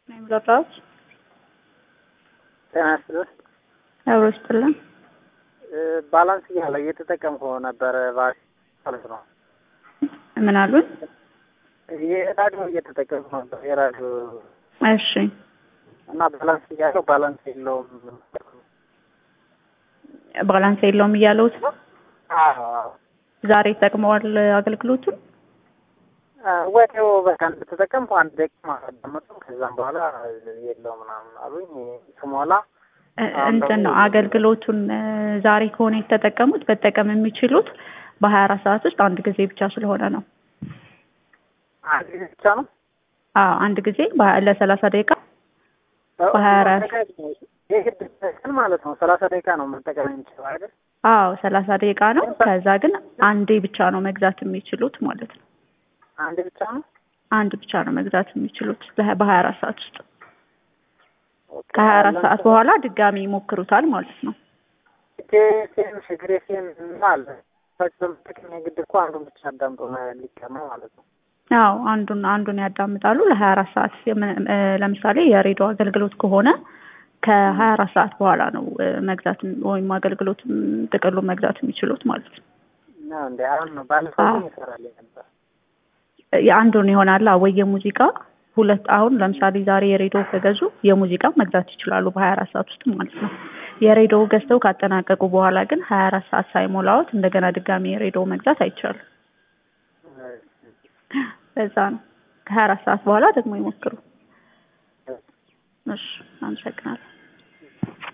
ነው የምረዳዎች ጤና ይስጥልኝ። አብሮ ይስጥልን። ባላንስ እያለ እየተጠቀምኩ ነበረ ባሽ ማለት ነው። ምን አሉን? የራዲዮ እየተጠቀምኩ ነበር የራዲዮ እሺ እና ባላንስ እያለው ባላንስ የለውም። ባላንስ የለውም እያለውት ነው። አዎ አዎ። ዛሬ ተጠቅመዋል አገልግሎቱን። ወዲያው በቃ እንደተጠቀምኩ አንድ ደቂቃ ማዳመጡ ከዛም በኋላ የለው ምናምን አሉኝ። ስሞላ እንትን ነው አገልግሎቱን ዛሬ ከሆነ የተጠቀሙት መጠቀም የሚችሉት በሀያ አራት ሰዓት ውስጥ አንድ ጊዜ ብቻ ስለሆነ ነው። አንድ ጊዜ ብቻ ነው። አዎ አንድ ጊዜ በ- ለሰላሳ ደቂቃ በሀያ አራት የግድ ቀን ማለት ነው። ሰላሳ ደቂቃ ነው መጠቀም የሚችለው አይደል? አዎ ሰላሳ ደቂቃ ነው። ከዛ ግን አንዴ ብቻ ነው መግዛት የሚችሉት ማለት ነው። አንድ ብቻ ነው። አንድ ብቻ ነው መግዛት የሚችሉት በ- በሀያ አራት ሰዓት ውስጥ ከሀያ አራት ሰዓት በኋላ ድጋሚ ይሞክሩታል ማለት ነው። ቴሴን ሽግሬ ሴን አለ በመጠቀም የግድ እኮ አንዱን ብቻ አዳምጦ ሊቀማ ማለት ነው። አዎ አንዱን አንዱን ያዳምጣሉ ለሀያ አራት ሰዓት የም- እ፣ ለምሳሌ የሬዲዮ አገልግሎት ከሆነ ከሀያ አራት ሰዓት በኋላ ነው እ፣ መግዛት ወይም አገልግሎት ጥቅሉን መግዛት የሚችሉት ማለት ነው። ነው እንደ አሁን ነው ባለፈው ግን ይሰራልኝ ነበር። የአንዱን ይሆናል ወይ የሙዚቃ ሁለት አሁን ለምሳሌ ዛሬ የሬዲዮ ከገዙ የሙዚቃ መግዛት ይችላሉ በሀያ አራት ሰዓት ውስጥ ማለት ነው። የሬዲዮ ገዝተው ካጠናቀቁ በኋላ ግን ሀያ አራት ሰዓት ሳይሞላዎት እንደገና ድጋሚ የሬዲዮ መግዛት አይቻልም። በዛ ነው ከሀያ አራት ሰዓት በኋላ ደግሞ ይሞክሩ። እሺ አመሰግናለሁ።